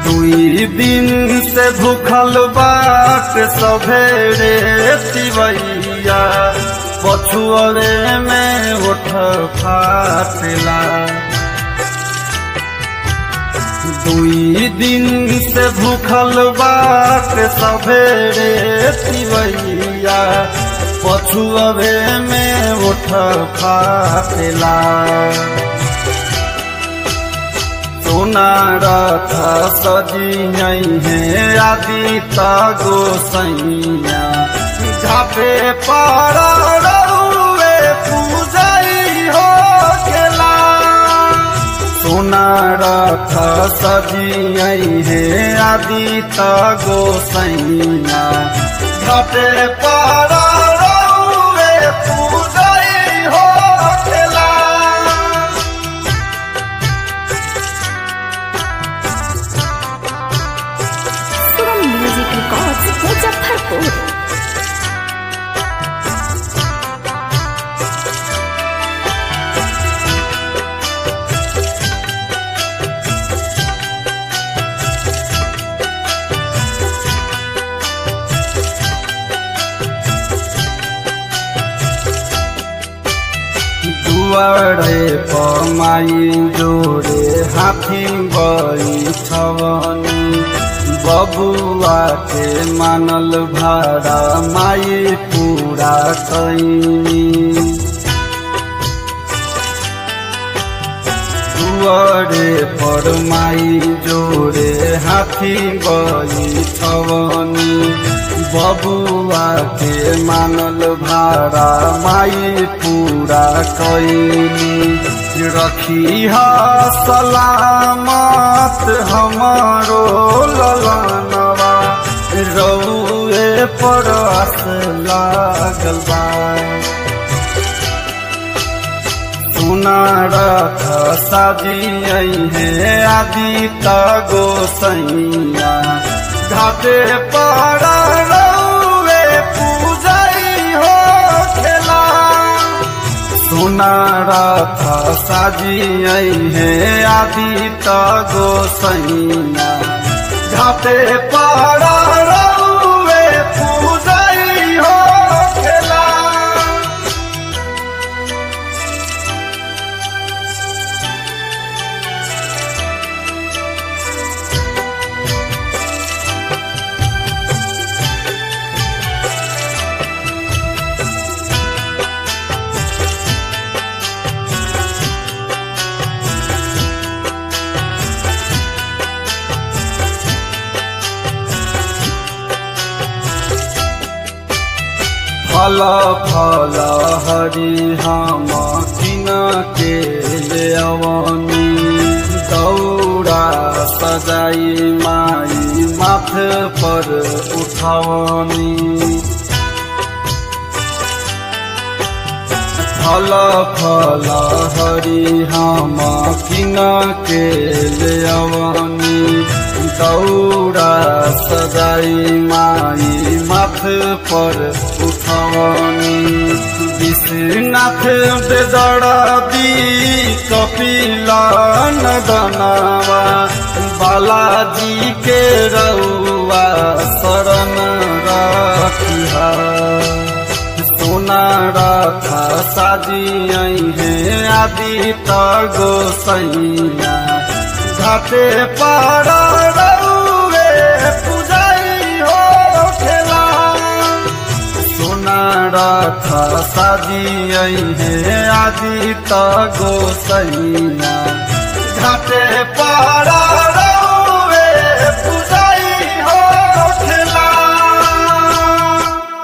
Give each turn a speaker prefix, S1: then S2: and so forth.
S1: दुई दिन से भूखल बाट सभेरे तिवैया पछुअरे में उठ फाटला दुई दिन से भूखल बाट सभेरे तिवैया पछुअरे में उठ फाटला सोना रथ सजियई है आदि तगो सैया घाटे पर रउए पूजई हो गेला सोना रथ सजियई है आदि तगो सैया घाटे पर रउए पूजई हो गेला
S2: सुरम म्यूजिक रिकॉर्ड्स मुजफ्फरपुर
S1: दुआरे पमाई जोरे हाथी बैठवनी बबुआ के मानल भाड़ा माई पूरा कैनी दुआरे पर माई जोरे हाथी बैठवनी बबुआ के मानल भाड़ा माई पूरा कैनी रखी हा सलामत हमारो ललनवा रउए पर आस लागल बा सुना रथ साजियई है आदि तगो सैया घाटे पर रउए पूजई हो खेला सुना रथ साजियई है आदि तगो सैया घाटे पर रउए पूजई हो खेला फल फल हरि हम किन के ले अवनी दौड़ा सजाई माई माथ पर उठवनी फल फल हरि हम किन के ले अवनी दौड़ा सजाई माई माथ पर उठवनी विश्वनाथ बेदरदी कपिला नदनावा बालाजी के रउआ शरण रखिहा सोना रथा साजियई है आदि तगो सैया घाटे पर रउए पूजई हो खेला सोना रथा साजियई है आदि तगो सैया घाटे पर